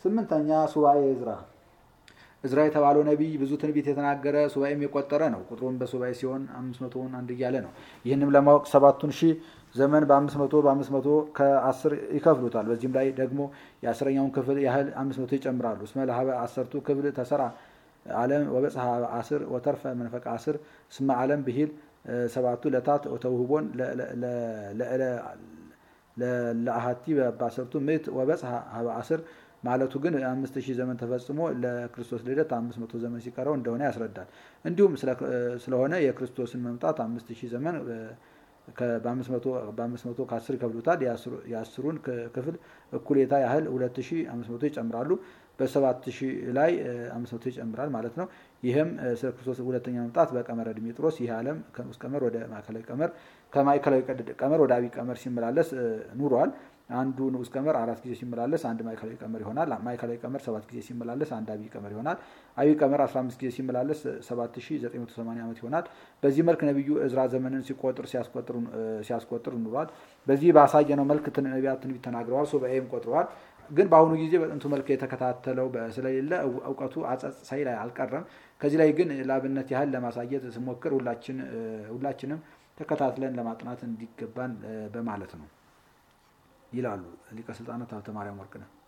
ስምንተኛ ሱባኤ እዝራ እዝራ የተባለው ነቢይ ብዙ ትንቢት የተናገረ ሱባኤም የቆጠረ ነው። ቁጥሩም በሱባኤ ሲሆን አምስት መቶውን አንድ እያለ ነው። ይህንም ለማወቅ ሰባቱን ሺህ ዘመን በአምስት መቶ በአምስት መቶ ከአስር ይከፍሉታል። በዚህም ላይ ደግሞ የአስረኛውን ክፍል ያህል አምስት መቶ ይጨምራሉ። እስመ ለሀበ አሰርቱ ክፍል ተሰራ ዓለም ወበጽሐ አስር ወተርፈ መንፈቀ አስር እስመ ዓለም ብሂል ሰባቱ ለታት ተውህቦን ለአሃቲ በአሰርቱ ምዕት ወበጽሐ ሀበ አስር ማለቱ ግን አምስት ሺህ ዘመን ተፈጽሞ ለክርስቶስ ልደት አምስት መቶ ዘመን ሲቀረው እንደሆነ ያስረዳል። እንዲሁም ስለሆነ የክርስቶስን መምጣት አምስት ሺህ ዘመን በአምስት መቶ ከአስር ይከፍሉታል። የአስሩን ክፍል እኩሌታ ያህል ሁለት ሺህ አምስት መቶ ይጨምራሉ። በሰባት ሺህ ላይ አምስት መቶ ይጨምራል ማለት ነው። ይህም ስለ ክርስቶስ ሁለተኛ መምጣት በቀመረ ድሜጥሮስ ይህ ዓለም ከንዑስ ቀመር ወደ ማዕከላዊ ቀመር ከማዕከላዊ ቀመር ወደ አብይ ቀመር ሲመላለስ ኑሯል። አንዱ ንዑስ ቀመር አራት ጊዜ ሲመላለስ አንድ ማዕከላዊ ቀመር ይሆናል። ማዕከላዊ ቀመር ሰባት ጊዜ ሲመላለስ አንድ አብይ ቀመር ይሆናል። አብይ ቀመር 15 ጊዜ ሲመላለስ 7980 ዓመት ይሆናል። በዚህ መልክ ነቢዩ እዝራ ዘመንን ሲቆጥር ሲያስቆጥር ኑሯል። በዚህ ባሳየነው መልክ ነቢያት ትንቢት ተናግረዋል፣ ሱባኤም ቆጥረዋል። ግን በአሁኑ ጊዜ በጥንቱ መልክ የተከታተለው ስለሌለ እውቀቱ አጸጽ ሳይል አልቀረም። ከዚህ ላይ ግን ለአብነት ያህል ለማሳየት ስሞክር ሁላችንም ተከታትለን ለማጥናት እንዲገባን በማለት ነው ይላሉ ሊቀ ስልጣናት ሀብተ ማርያም ወርቅነህ።